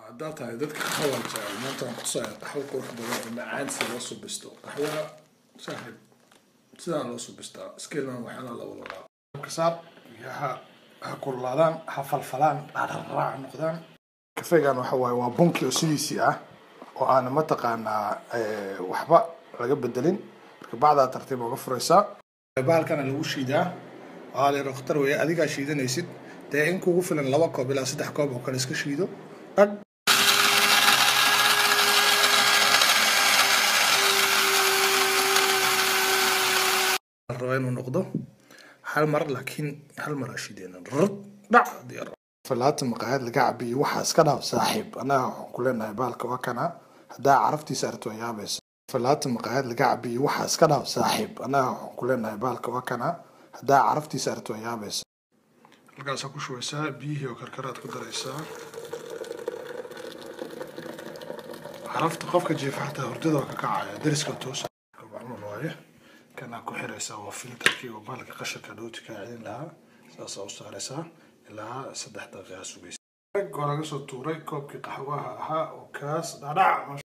haddaa tahay dadka qaxwada jecel maanta waan kutusaya qaxwo qurux badan oo macaan sida loo subisto qaxwada saaxiib sidaan loo subistaa iskeelna waxyaalaha la wada laabo kasaar ha ha kululaadaan ha falfalaan dhararaac noqdaan kafeegan waxa waaye waa bunki oo sidiisii ah oo aan mataqaanaa waxba laga bedelin marka bacdaa tartiib uga furaysaa bahalkana lagu shiidaa waa la rokhtar weeye adigaa shiidanaysid dee in kugu filan laba koob ilaa saddex koob oo kale iska shiido dhag raba inuu noqdo hal mar laakiin hal mar ashiideen rd dhac diyaar falaata maqaayad laga cabiyo waxaa iska dhaaf saaxiib annaga waxaan ku leenahay baalka waa kana haddaa caraftiisa arto waa yaabaysa falaata maqaayad laga cabiyo waxaa iska dhaaf saaxiib annaga waxaan ku leenahay baalka waa kana haddaa caraftiisa arto waa yaabaysa halkaasaa ku shubaysaa biyihii oo karkaraad ku daraysaa carafta qofka jiifa xataa hurdada waa ka kacaya dariska toos camal waaye kanaa ku xiraysaa waa filterkii oo baalka qashinka dhowti kaa celin lahaa saasaa u saaraysaa ilaa saddex daqiiqa sugaysa waa laga soo tuuray koobkii qaxwaha ahaa oo kaas dhadhac